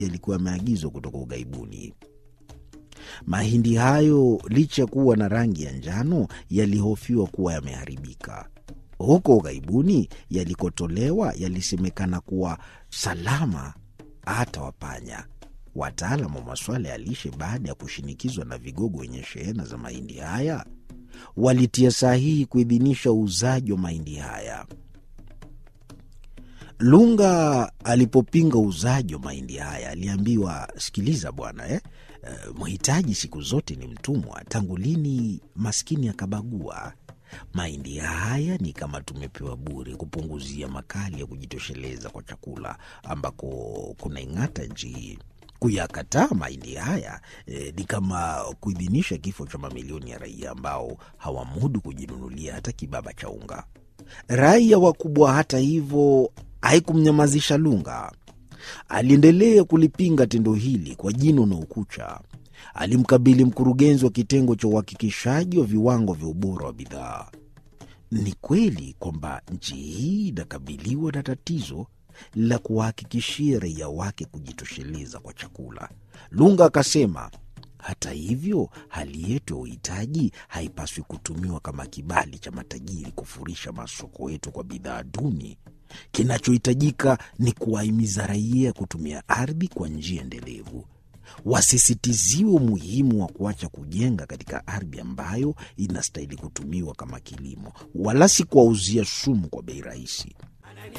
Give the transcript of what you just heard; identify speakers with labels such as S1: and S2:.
S1: yalikuwa yameagizwa kutoka ughaibuni. Mahindi hayo licha ya kuwa na rangi ya njano, yalihofiwa kuwa yameharibika. Huko ughaibuni yalikotolewa yalisemekana kuwa salama hata wapanya. Wataalam wa masuala ya lishe, baada ya kushinikizwa na vigogo wenye shehena za mahindi haya, walitia sahihi kuidhinisha uuzaji wa mahindi haya. Lunga alipopinga uuzaji wa mahindi haya aliambiwa, sikiliza bwana eh, uh, mhitaji siku zote ni mtumwa. Tangu lini maskini akabagua? Mahindi haya ni kama tumepewa bure, kupunguzia makali ya kujitosheleza kwa chakula ambako kunaing'ata nchi hii. Kuyakataa mahindi haya eh, ni kama kuidhinisha kifo cha mamilioni ya raia ambao hawamudu kujinunulia hata kibaba cha unga. Raia wakubwa, hata hivyo, haikumnyamazisha Lunga. Aliendelea kulipinga tendo hili kwa jino na ukucha. Alimkabili mkurugenzi wa kitengo cha uhakikishaji wa viwango vya ubora wa bidhaa. Ni kweli kwamba nchi hii inakabiliwa na tatizo la kuwahakikishia raia wake kujitosheleza kwa chakula. Lunga akasema, hata hivyo, hali yetu ya uhitaji haipaswi kutumiwa kama kibali cha matajiri kufurisha masoko yetu kwa bidhaa duni. Kinachohitajika ni kuwahimiza raia kutumia ardhi kwa njia endelevu. Wasisitiziwe umuhimu wa kuacha kujenga katika ardhi ambayo inastahili kutumiwa kama kilimo, wala si kuwauzia sumu kwa bei rahisi.